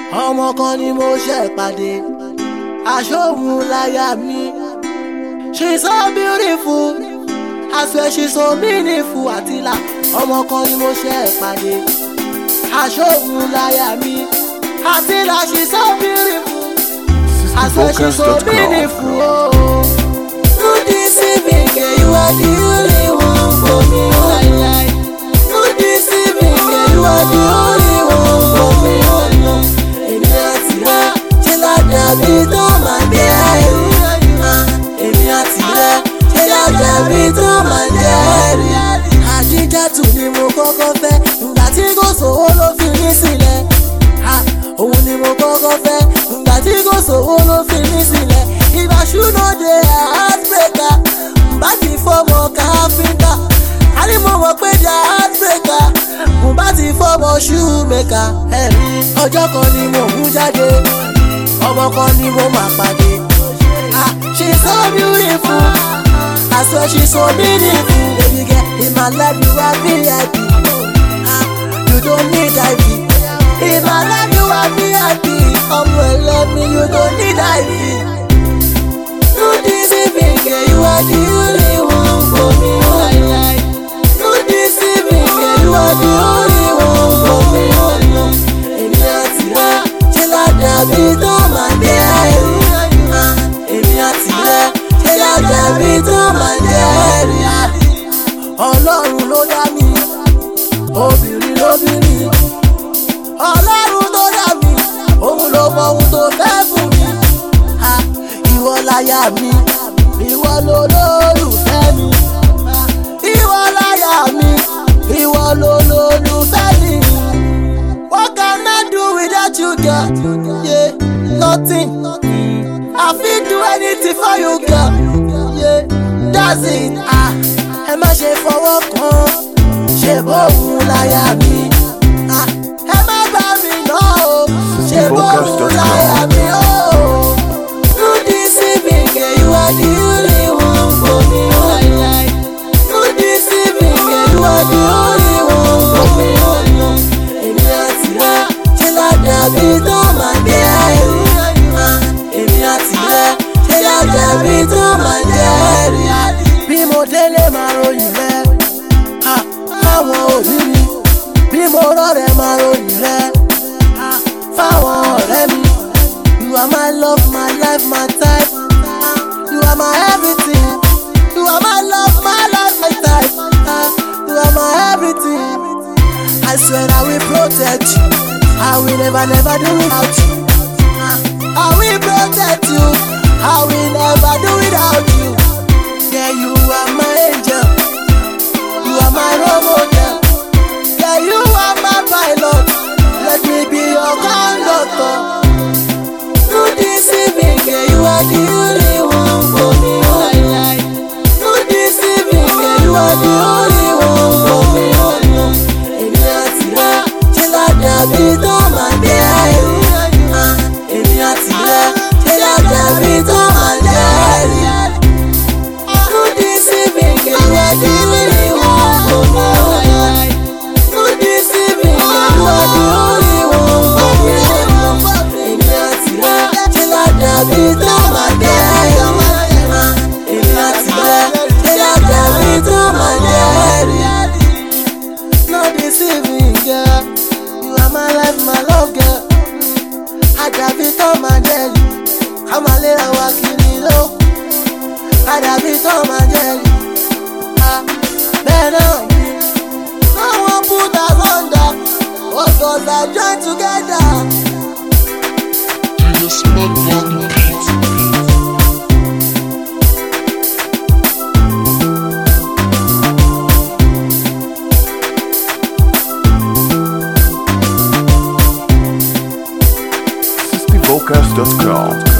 ọmọ kan ni mo ṣe pàdé aṣóhun láyà mi she's so beautiful I swear she's so meaningful àtìlà ọmọ kan ni mo ṣe pàdé aṣóhun láyà mi àtìlà she's so beautiful I swear she's so Vocals.com. meaningful. Oh. No deceiving, girl, you are the only one for me. Oh, like, no deceiving, girl, you are the only one for me. Oh, no. Èmi àti rẹ ṣe ládàbí tó máa jẹ́ ẹ̀rí. Ah, Èmi àti rẹ ṣe ládàbí tó máa jẹ́ ẹ̀rí. Àdíjàtù ni mo kọ́kọ́ fẹ́, ìgbà tí kò sówó ló fi mí sílẹ̀. Ah, Òun ni mo kọ́kọ́ fẹ́, ìgbà tí kò sówó ló fi mí sílẹ̀. Ìgbà ṣúná dé heartbreaker, bá ti fọmọ káfíńtà. A ní mo mọ̀ pé dá heartbreaker, mo bá ti fọmọ shoemaker. Ẹ̀rí ọjọ́ kan ni mo mú jáde, ọmọ kan ni mo máa pàdé. Ah, she's so beautiful, I swear she's so meaningful. Baby girl, in my life you are VIP. Ah, you don't need IV. In my life you are VIP. Ọmọ ẹlẹ́mi, you don't need IV. No deceiving, girl, you are the only one for me. Oh, like, no deceiving, girl, you are the only one for me. Oh, no. Èmi àti rẹ ṣe ládàbí tó máa dé ẹ̀rí. Ah, Èmi àti rẹ ṣe ládàbí tó máa dé ẹ̀rí. Ọlọ́run ló dá mi, obìnrin lóbìnrin. Ọlọ́run tó dá mi, òun ló mọ ohun tó fẹ́ fún mi. Ha, ìwọ láyà mi ìwọ lolólùfẹ́ mi ìwọ láyà mi ìwọ lolólùfẹ́ mi. What can I do without you girl? Yeah, nothing. I fit do anything for you girl. Yeah, that's it. Ah, ẹ má ṣe fọwọ́ kan ṣe bóun láyà mi. Ah, ẹ má bá mi náà o ṣe bóun láyà mi o. No deceiving, girl, you are the only one for me. Oh, like, no deceiving, girl, you are the only one for me. Oh, no. Èmi àti rẹ ṣe ládàbí tó máa dé ẹ̀rí. Ah, Èmi àti rẹ ṣe ládàbí tó máa dé ẹ̀rí. Bí mo délé máa ròyìn rẹ, ah, fáwọn òbí mi. Bí mo rọ̀rẹ́ máa ròyìn rẹ, ah, fáwọn ọ̀rẹ́ mi. You are my love, my life, my type. Ah, You are my everything. You are my love, my life, my type. Ah, You are my everything. I swear I will protect you. I will never, never do without you. Ah, I will protect you. I will never do without you. Yeah, you are my angel. You are my role model. Yeah, you are my pilot. Let me be your conductor. No deceiving, girl, you are the only one for me. Oh, like, no deceiving, girl, you are the only one for me. Oh, no. Èmi àti rẹ ṣe ládàbí tó máa dé ẹ̀rí. Ah, Èmi àti rẹ ṣe ládàbí tó máa dé ẹ̀rí. No deceiving, girl, you are the only one for me. Oh, like, no deceiving, girl, you are the only one for me. Èmi àti rẹ ṣe ládàbí tó máa dé ẹ̀rí. Ah, Èmi àti rẹ ṣe ládàbí tó máa dé ẹ̀rí. No deceiving, girl. You are my life, my love, girl. Àdàbí tó máa dé ẹ̀rí. Ká máa léra wa kiri lókun. Àdàbí tó máa dé ẹ̀rí. Ah, Bẹ́ẹ̀ náà ni. No one put us under. What God I join together. DJ Smart Button Beat. vocals.com